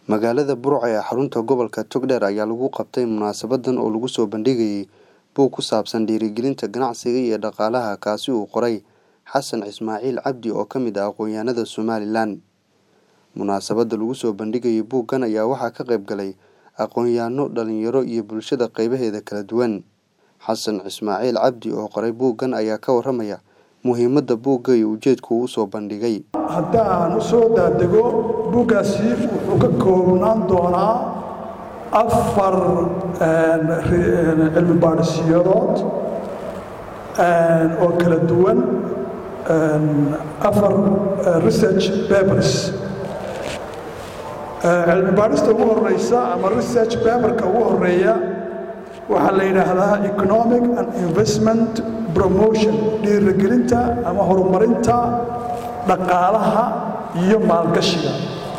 Magaalada Burco ee xarunta gobolka Togdheer ayaa lagu qabtay munaasabadan oo lagu soo bandhigayay buug ku saabsan dhiirigelinta ganacsiga iyo dhaqaalaha kaasi uu qoray Xasan Ismaaciil Cabdi oo ka mid ah aqoonyahanada Somalilan. Munaasabada lagu soo bandhigayay buuggan ayaa waxaa ka qayb galay aqoonyahano, dhalinyaro iyo bulshada qaybaheeda kala duwan. Xasan Ismaaciil Cabdi oo qoray buuggan ayaa ka warramaya muhiimadda buugga iyo ujeedka uu u soo bandhigay. haddaan u soo daadego buuggaasi wuxuu ka koobnaan doonaa afar cilmi baadhisiyadood oo kala duwan afar research papers cilmi baadhista ugu horeysa ama research paperka ugu horeeya waxaa la yidhaahdaa economic and investment promotion dhiirigelinta ama horumarinta dhaqaalaha iyo maalgashiga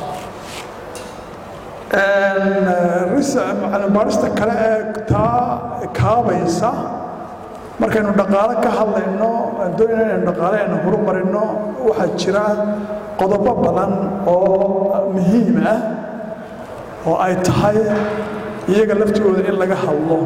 cilmibaadhista kale ee taa kaabaysa markaynu dhaqaalo ka hadlayno doonayna inaynu dhaqaale aynu horumarino waxaa jira qodobo badan oo muhiim ah oo ay tahay iyaga laftigooda in laga hadlo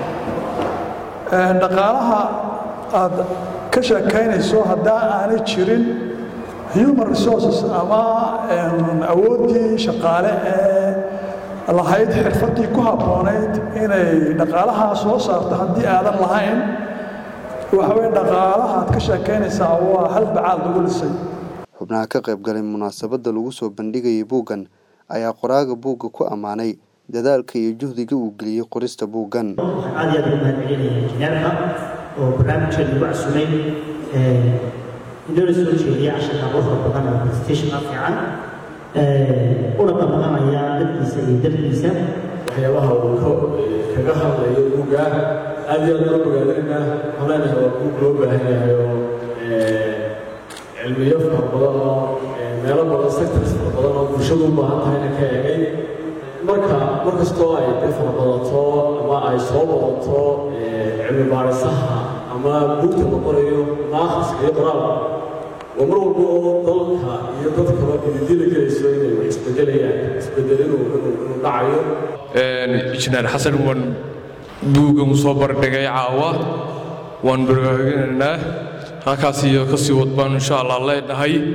dhaqaalaha aad ka sheekaynayso haddaa aanay jirin human resources ama awooddii shaqaale ee lahayd xirfaddii ku habboonayd inay dhaqaalahaa soo saarto haddii aadan lahayn waxa weye dhaqaalaha aad ka sheekaynaysaa waa hal bacaad lagu lisay xubnaha ka qayb galay munaasabada lagu soo bandhigayay buuggan ayaa qoraaga buugga ku ammaanay dadaalka iyo juhdiga uu geliyey qorista buuggan waxaan aad iyo aad ugu mahadcelinaya injineerka oo barnaamijkeeda ugu casumay inoola soo jeediya casharka quruxda badan oo presentationka fiican una qabanamaya dadkiisa iyo dalkiisa waxyaabaha uu kaga hadlayo buugga aad iyo aad loo bogaadinna waxaan leenahay waa buug loo baahan yahay oo cilmiyo fara badan oo meelo badan sectors fara badan oo bulshadu u baahan tahayna ka eegay marka mar kastoo ay dee fara badato ama ay soo badato cilmi baadhisaha ama buugta la qorayo ama akhriska iyo qoraalka waa mar walba oo dalka iyo dadkaba ididila gelayso inay wax isbedelayaan isbedel inuu inuu dhacayo injineer xasan waan buuggan soo bardhigay caawa waan barbaarinaynaa halkaas iyo kasii wadbaan insha allah leenahay